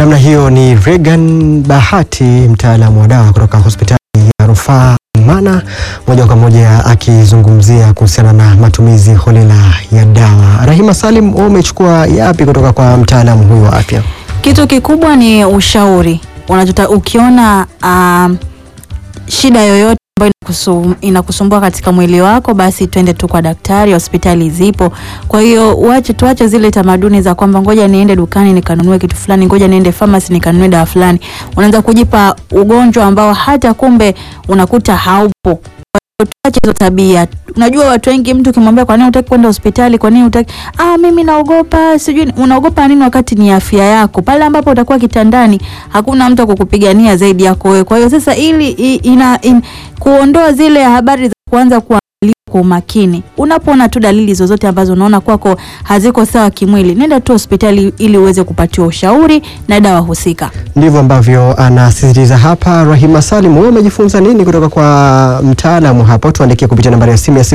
Namna hiyo ni Regan Bahati, mtaalamu wa dawa kutoka hospitali ya rufaa Mana, moja kwa moja akizungumzia kuhusiana na matumizi holela ya dawa. Rahima Salim, wewe umechukua yapi kutoka kwa mtaalamu huyu wa afya? Kitu kikubwa ni ushauri. Unachota ukiona um, shida yoyote ambayo inakusum, inakusumbua katika mwili wako, basi twende tu kwa daktari. Hospitali zipo. Kwa hiyo uache, tuache zile tamaduni za kwamba ngoja niende dukani nikanunue kitu fulani, ngoja niende pharmacy nikanunue dawa fulani. Unaanza kujipa ugonjwa ambao hata kumbe unakuta haupo. Tuache hizo tabia. Unajua watu wengi, mtu ukimwambia kwa nini hutaki kwenda hospitali, kwa nini hutaki, ah, mimi naogopa, sijui. Unaogopa nini wakati ni afya yako? Pale ambapo utakuwa kitandani, hakuna mtu akukupigania zaidi yako wewe. Kwa hiyo sasa, ili i- ina in, kuondoa zile habari za kuanza kuangalia kwa umakini, unapoona tu dalili zozote ambazo unaona kwako haziko sawa kimwili, nenda tu hospitali ili uweze kupatiwa ushauri na dawa husika. Ndivyo ambavyo anasisitiza hapa Rahima Salim. Wewe umejifunza nini kutoka kwa mtaalamu hapo? Tuandikie kupitia nambari ya simu ya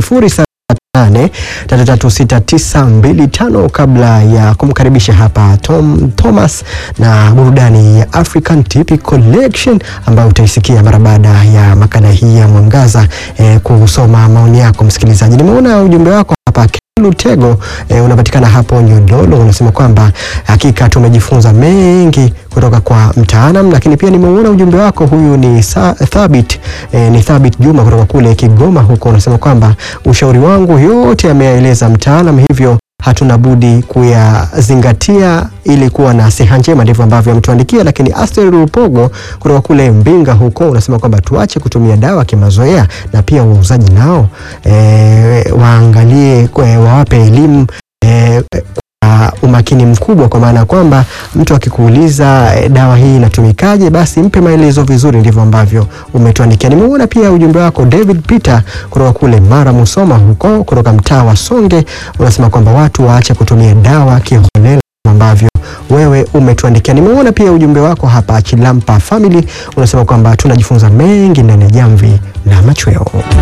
0788336925 kabla ya kumkaribisha hapa Tom Thomas na burudani ya African Tip Collection ambayo utaisikia mara baada ya makala hii ya Mwangaza eh, kusoma maoni yako msikilizaji. Nimeona ujumbe wako hapa Lutego eh, unapatikana hapo Nyodolo, unasema kwamba hakika tumejifunza mengi kutoka kwa mtaalam, lakini pia nimeuona ujumbe wako. Huyu ni sa, Thabit eh, ni Thabit Juma kutoka kule Kigoma huko, unasema kwamba ushauri wangu yote ameyaeleza mtaalam, hivyo hatuna budi kuyazingatia ili kuwa na siha njema. Ndivyo ambavyo ametuandikia. Lakini Aster Rupogo kutoka kule Mbinga huko unasema kwamba tuache kutumia dawa kimazoea, na pia wauzaji nao e, waangalie e, wawape elimu e, kwa umakini mkubwa, kwa maana ya kwamba mtu akikuuliza e, dawa hii inatumikaje, basi mpe maelezo vizuri. Ndivyo ambavyo umetuandikia. Nimeona pia ujumbe wako David Peter kutoka kule Mara Musoma huko kutoka mtaa wa Songe, unasema kwamba watu waache kutumia dawa kiholela ambavyo wewe umetuandikia. Nimeona pia ujumbe wako hapa Chilampa Family, unasema kwamba tunajifunza mengi ndani ya jamvi la machweo.